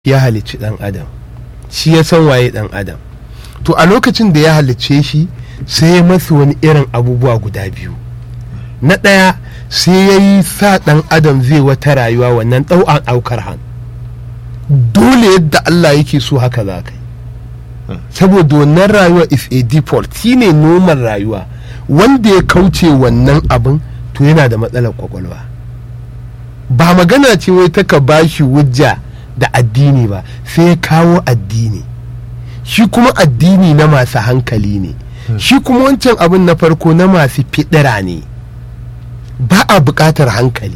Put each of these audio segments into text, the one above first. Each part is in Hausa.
ya halicci ɗan adam shi ya san waye ɗan adam to a lokacin da ya halicce shi sai ya masa wani irin abubuwa guda biyu na ɗaya sai ya yi sa ɗan adam zai wata rayuwa wannan ɗau'an aukar han dole yadda Allah yake so haka za ka yi saboda wannan rayuwa is a default shine normal rayuwa wanda ya kauce wannan abin to yana da matsalar kwakwalwa ba magana ce wai ta ka bashi wujja da addini ba sai ya kawo addini shi kuma addini na masu hankali ne shi kuma wancan abin na farko na masu fidira ne ba a buƙatar hankali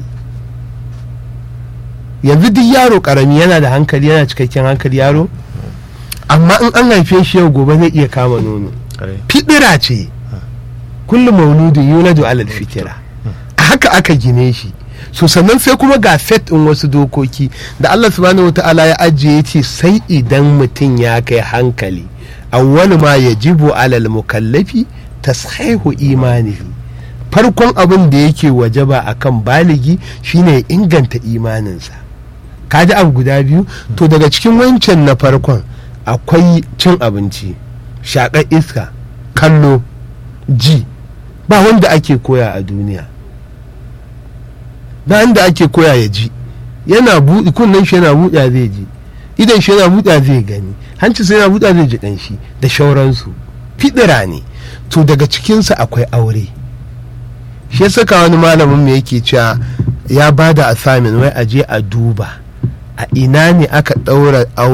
yanzu duk yaro ƙarami yana da hankali yana cikakken hankali yaro amma in an haife shi yau gobe zai iya kama nono fidira ce kullum mauludin yuladu alal fitira a haka aka gine shi so sannan sai kuma ga set in wasu dokoki da Allah subhanahu wata'ala ya ajiye ce sai idan mutum ya kai hankali awwal ma yajibu alal mukallafi tashihu imanihi farkon abin da yake wajaba akan baligi shine inganta imaninsa kaji abu guda biyu to daga cikin wancan na farkon akwai cin abinci shaƙar iska kallo ji ba wanda ake koya a duniya ba wanda ake koya ya ji yana buɗe kunnen shi yana buɗa zai ji idan shi yana buɗa zai gani hanci sai yana buɗa zai ji ƙanshi da shauransu fidira ne to daga cikinsa akwai aure shi ya saka wani malamin mai yake cewa ya ba da assignment wai a je a duba a ina ne aka ɗaura